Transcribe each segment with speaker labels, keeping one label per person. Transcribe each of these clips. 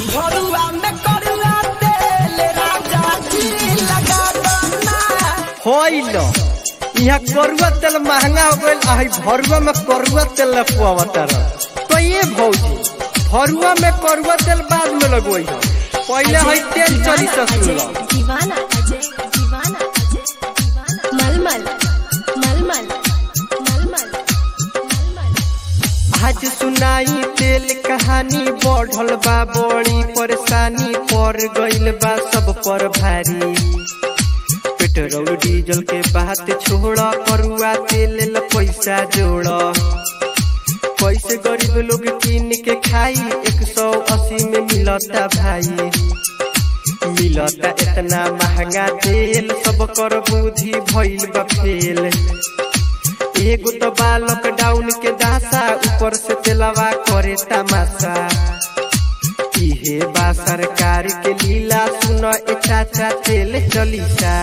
Speaker 1: भरुआ में करुआ तेल राजा जी लगा दना
Speaker 2: होइल यहाँ करुआ तेल महंगा हो गईल आ भरुआ में करुआ तेल लपुआवतर तो ये भौजी भरुआ में करुआ तेल बाद में लगवई हो पहले है तेल चली ससुर
Speaker 3: दीवाना अजय दीवाना अजय दीवाना मलमल मलमल मलमल मलमल
Speaker 2: आज सुनाई तेल कहानी बढ़ल बा बड़ी परेशानी पड़ गईल बा सब पर भारी पेट्रोल डीजल के बात छोड़ करुआ तेल ल पैसा जोड़ कैसे गरीब लोग किन के खाई एक सौ अस्सी में मिलता भाई मिलता इतना महंगा तेल सब कर बुद्धि भइल बा फेल एगो तो बा लॉकडाउन के दासा ऊपर से तेलवा करे तमाशा इहे बा सरकार के लीला सुन ए चाचा तेल चलीसा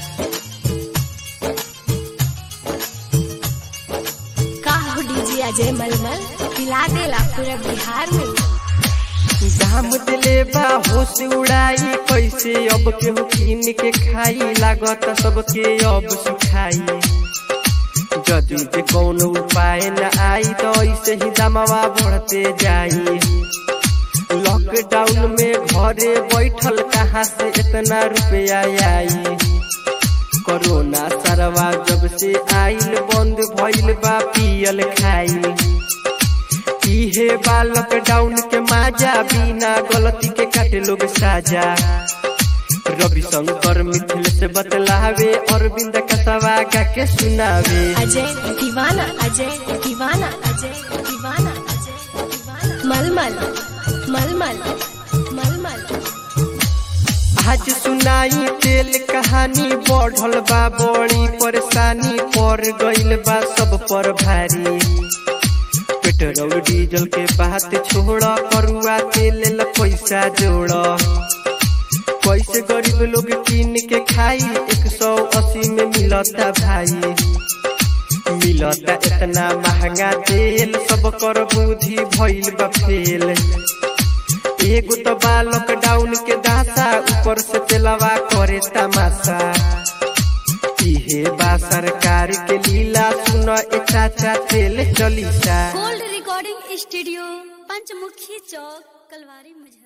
Speaker 3: का हो डीजे अजय मलमल पिला देला पूरा बिहार में
Speaker 2: दाम दिले बा होश उड़ाई कैसे अब केहू किन के खाई लागत सबके अब सुखाई यदि जे कौनो उपाय न आई तो ऐसे ही दामवा बढ़ते जाई लॉकडाउन में घरे बैठल कहाँ से इतना रुपया आई कोरोना सरवा जब से आइल बंद भइल बा पियल खाई इहे बा लॉकडाउन के माजा बिना गलती के काटे लोग साजा रवि शंकर मिथिल से बतलावे अरविंद कसवा गा के सुनावे
Speaker 3: अजय दीवाना अजय दीवाना अजय दीवाना अजय दीवाना मलमल मलमल मलमल
Speaker 2: आज सुनाई तेल कहानी बढ़ल बा बड़ी परेशानी पड़ गईल बा सब पर भारी पेट्रोल डीजल के बात छोड़ करुआ तेल ल पैसा जोड़ कैसे गरीब लोग किन के खाई एक सौ अस्सी में मिलता भाई मिलता इतना महंगा तेल सब कर बुद्धि भइल बा फेल एगो तो बा लॉकडाउन के दासा ऊपर से तेलवा करे तमाशा इहे बा सरकार के लीला सुन ए चाचा तेल चलीसा
Speaker 4: गोल्ड रिकॉर्डिंग स्टूडियो पंचमुखी चौक कलवारी मुजफ्फर